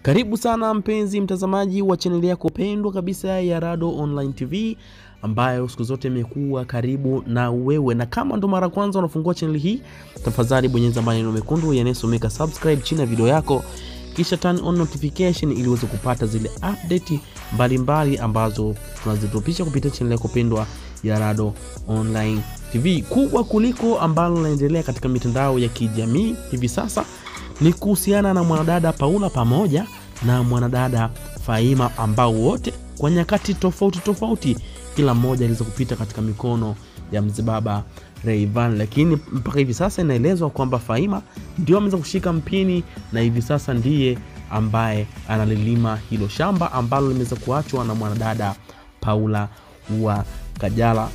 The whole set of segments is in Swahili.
Karibu sana mpenzi mtazamaji wa chaneli yako pendwa kabisa ya Rado Online TV ambayo siku zote imekuwa karibu na wewe, na kama ndo mara kwanza unafungua chaneli hii, tafadhali bonyeza maneno mekundu yanayosomeka subscribe chini ya video yako, kisha turn on notification ili uweze kupata zile update mbalimbali ambazo tunazitupisha kupitia chaneli yako pendwa ya Rado Online TV. Kubwa kuliko ambalo linaendelea katika mitandao ya kijamii hivi sasa ni kuhusiana na mwanadada Paula pamoja na mwanadada Faima ambao wote kwa nyakati tofauti tofauti, kila mmoja aliweza kupita katika mikono ya mzee baba Rayvanny, lakini mpaka hivi sasa inaelezwa kwamba Faima ndio ameweza kushika mpini na hivi sasa ndiye ambaye analilima hilo shamba ambalo limeweza kuachwa na mwanadada Paula wa Kajala.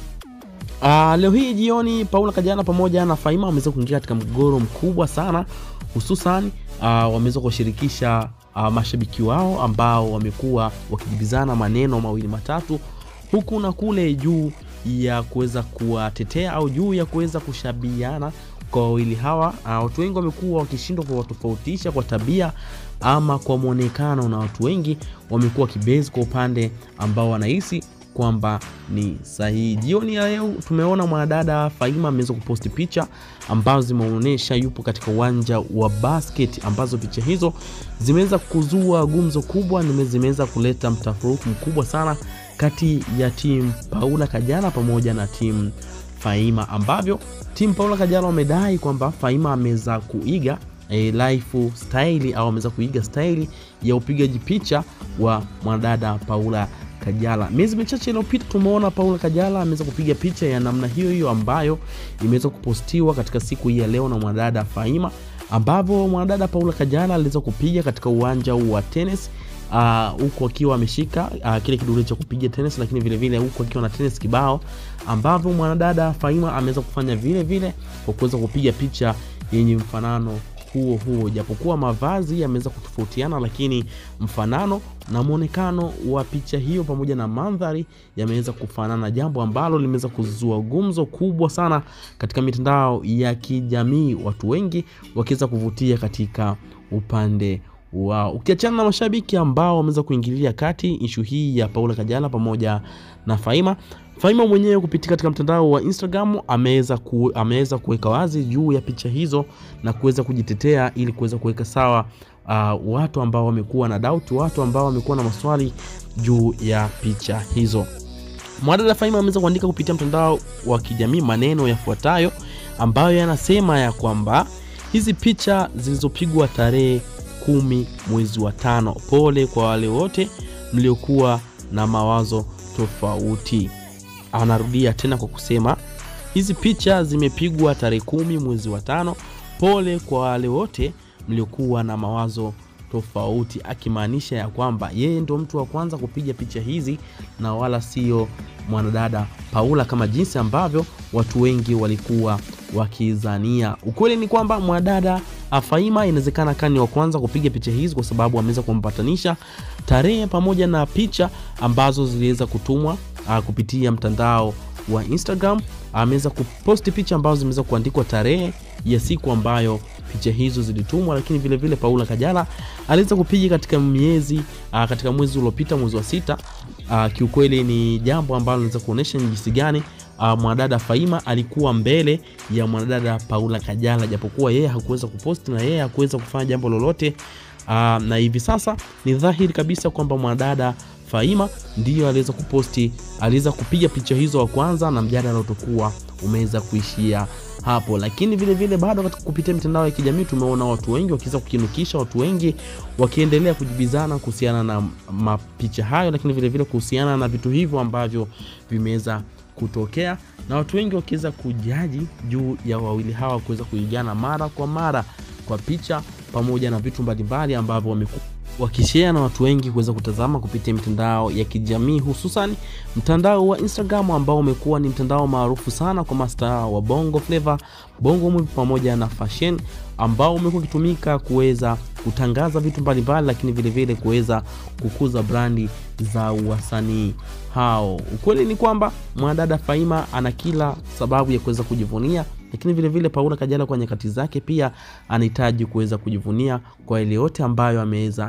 Uh, leo hii jioni Paula Kajala pamoja na Faima wameweza kuingia katika mgogoro mkubwa sana hususan uh, wameweza kuwashirikisha uh, mashabiki wao ambao wamekuwa wakijibizana maneno mawili matatu huku na kule juu ya kuweza kuwatetea au juu ya kuweza kushabiana kwa wawili hawa. Uh, watu wengi wamekuwa wakishindwa kuwatofautisha kwa tabia ama kwa mwonekano, na watu wengi wamekuwa kibezi kwa upande ambao wanahisi kwamba ni sahihi. Jioni ya leo tumeona mwanadada Faima ameweza kuposti picha ambazo zimeonyesha yupo katika uwanja wa basket, ambazo picha hizo zimeweza kuzua gumzo kubwa, zimeweza kuleta mtafaruku mkubwa sana kati ya timu Paula Kajala pamoja na timu Faima, ambavyo timu Paula Kajala wamedai kwamba Faima ameweza kuiga e, lifestyle au ameweza kuiga staili ya upigaji picha wa mwanadada Paula Kajala. Miezi michache iliyopita tumeona Paula Kajala ameweza kupiga picha ya namna hiyo hiyo ambayo imeweza kupostiwa katika siku hii ya leo na mwanadada Faima, ambapo mwanadada Paula Kajala aliweza kupiga katika uwanja wa tennis huku uh, akiwa ameshika uh, kile kidole cha kupiga tennis, lakini vile vile huku akiwa na tennis kibao, ambavyo mwanadada Faima ameweza kufanya vile vile kwa kuweza kupiga picha yenye mfanano huo huo, japokuwa mavazi yameweza kutofautiana, lakini mfanano na mwonekano wa picha hiyo pamoja na mandhari yameweza kufanana, jambo ambalo limeweza kuzua gumzo kubwa sana katika mitandao ya kijamii, watu wengi wakiweza kuvutia katika upande wao, ukiachana na mashabiki ambao wameweza kuingilia kati ishu hii ya Paula Kajala pamoja na Faima. Faima mwenyewe kupitia katika mtandao wa Instagram ameweza ku, ameweza kuweka wazi juu ya picha hizo na kuweza kujitetea ili kuweza kuweka sawa uh, watu ambao wamekuwa na doubt, watu ambao wamekuwa na maswali juu ya picha hizo. Mwanadada Faima ameweza kuandika kupitia mtandao wa kijamii maneno yafuatayo ambayo yanasema ya kwamba hizi picha zilizopigwa tarehe kumi mwezi wa tano, pole kwa wale wote mliokuwa na mawazo tofauti. Anarudia tena kwa kusema hizi picha zimepigwa tarehe kumi mwezi wa tano, pole kwa wale wote mliokuwa na mawazo tofauti, akimaanisha ya kwamba yeye ndo mtu wa kwanza kupiga picha hizi na wala sio mwanadada Paula kama jinsi ambavyo watu wengi walikuwa wakizania. Ukweli ni kwamba mwanadada Faima inawezekana kani wa kwanza kupiga picha hizi kwa sababu ameweza kumpatanisha tarehe pamoja na picha ambazo ziliweza kutumwa uh, kupitia mtandao wa Instagram. Ameweza kuposti picha ambazo zimeweza kuandikwa tarehe ya siku ambayo picha hizo zilitumwa, lakini vile vile Paula Kajala aliweza kupiga katika miezi uh, katika mwezi uliopita, mwezi wa sita. Uh, kiukweli ni jambo ambalo linaweza kuonyesha ni jinsi gani Uh, mwanadada Faima alikuwa mbele ya mwanadada Paula Kajala, japokuwa yeye hakuweza kuposti na yeye hakuweza kufanya jambo lolote. Uh, na hivi sasa ni dhahiri kabisa kwamba mwanadada Faima ndiyo aliweza kuposti, aliweza kupiga picha hizo wa kwanza, na mjadala utakuwa umeweza kuishia hapo. Lakini vile vile bado katika kupitia mitandao ya kijamii tumeona watu wengi wakiweza kukinukisha, watu wengi wakiendelea kujibizana kuhusiana na mapicha hayo, lakini vile vile kuhusiana na vitu hivyo ambavyo vimeweza kutokea na watu wengi wakiweza kujaji juu ya wawili hawa kuweza kuigana mara kwa mara kwa picha pamoja na vitu mbalimbali ambavyo wamekuwa wakishare na watu wengi kuweza kutazama kupitia mitandao ya kijamii hususan mtandao wa Instagram ambao umekuwa ni mtandao maarufu sana kwa mastaa wa Bongo Flava, Bongo Movie pamoja na fashion ambao umekuwa ukitumika kuweza kutangaza vitu mbalimbali, lakini vilevile kuweza kukuza brandi za wasanii hao. Ukweli ni kwamba mwanadada Faima ana kila sababu ya kuweza kujivunia lakini vile vile Paula Kajala kwa nyakati zake pia anahitaji kuweza kujivunia kwa ile yote ambayo ameweza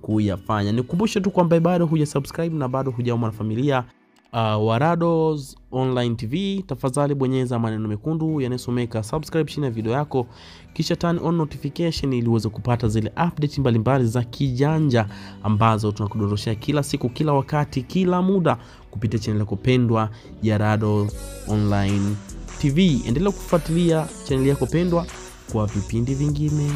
kuyafanya. Nikukumbushe tu kwamba bado huja subscribe na bado hujawa mwanafamilia uh, wa Rados Online TV, tafadhali bonyeza maneno mekundu yanayosomeka subscribe chini ya video yako, kisha turn on notification ili uweze kupata zile update mbalimbali za kijanja ambazo tunakudondoshea kila siku, kila wakati, kila muda kupitia channel yako pendwa ya Rados Online TV. Endelea kufuatilia channel yako pendwa kwa vipindi vingine.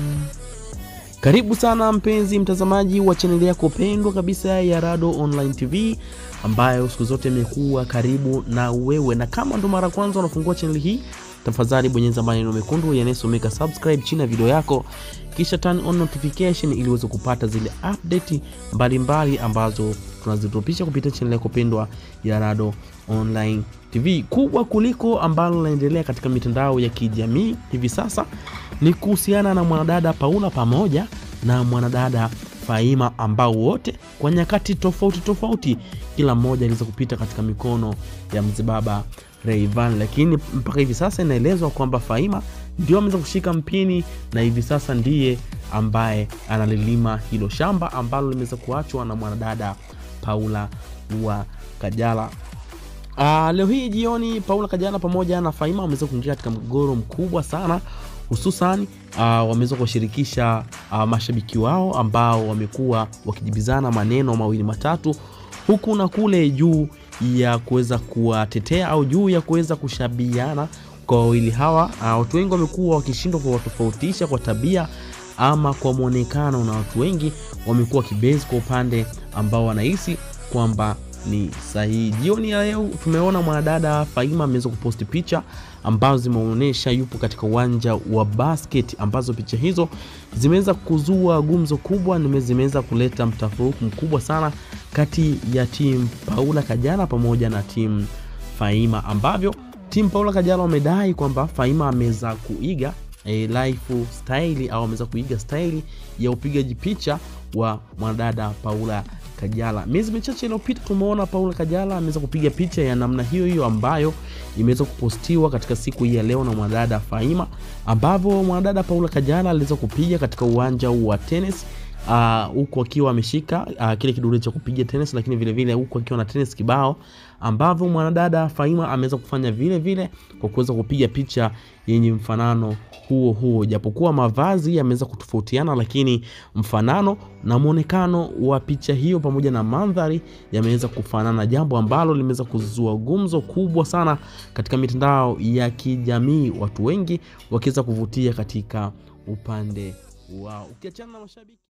Karibu sana mpenzi mtazamaji wa chaneli yako pendwa kabisa ya Rado Online TV ambayo siku zote imekuwa karibu na wewe, na kama ndo mara kwanza unafungua chaneli hii, tafadhali bonyeza maneno mekundu yanayosomeka subscribe chini ya video yako, kisha turn on notification ili uweze kupata zile update mbalimbali ambazo tunazitupisha kupitia chaneli yako pendwa ya Rado Online TV. Kubwa kuliko ambalo linaendelea katika mitandao ya kijamii hivi sasa ni kuhusiana na mwanadada Paula pamoja na mwanadada Faima ambao wote kwa nyakati tofauti tofauti, kila mmoja aliweza kupita katika mikono ya mzee baba Rayvanny, lakini mpaka hivi sasa inaelezwa kwamba Faima ndio ameweza kushika mpini na hivi sasa ndiye ambaye analilima hilo shamba ambalo limeweza kuachwa na mwanadada Paula wa Kajala. Uh, leo hii jioni Paula Kajala pamoja na Faima wameweza kuingia katika mgogoro mkubwa sana hususan uh, wameweza kuwashirikisha uh, mashabiki wao ambao wamekuwa wakijibizana maneno mawili matatu huku na kule juu ya kuweza kuwatetea au juu ya kuweza kushabiana kwa wawili hawa. Uh, watu wengi wamekuwa wakishindwa kuwatofautisha kwa tabia ama kwa mwonekano, na watu wengi wamekuwa kibezi kwa upande ambao wanahisi kwamba ni sahihi. Jioni ya leo tumeona mwanadada Faima ameweza kuposti picha ambazo zimeonyesha yupo katika uwanja wa basket, ambazo picha hizo zimeweza kuzua gumzo kubwa, zimeweza kuleta mtafaruku mkubwa sana kati ya timu Paula Kajala pamoja na timu Faima, ambavyo timu Paula Kajala wamedai kwamba Faima ameweza kuiga e, lifestyle au ameweza kuiga staili ya upigaji picha wa mwanadada Paula Kajala. Miezi michache iliyopita tumeona Paula Kajala ameweza kupiga picha ya namna hiyo hiyo ambayo imeweza kupostiwa katika siku hii ya leo na mwanadada Faima, ambavyo mwanadada Paula Kajala aliweza kupiga katika uwanja wa tennis huku uh, akiwa ameshika uh, kile kidude cha kupiga tennis, lakini vile vile huku akiwa na tennis kibao, ambavyo mwanadada Faima ameweza kufanya vile vile kwa kuweza kupiga picha yenye mfanano huo huo, japokuwa mavazi yameweza kutofautiana, lakini mfanano na mwonekano wa picha hiyo pamoja na mandhari yameweza kufanana, jambo ambalo limeweza kuzua gumzo kubwa sana katika mitandao ya kijamii, watu wengi wakiweza kuvutia katika upande wao, ukiachana na mashabiki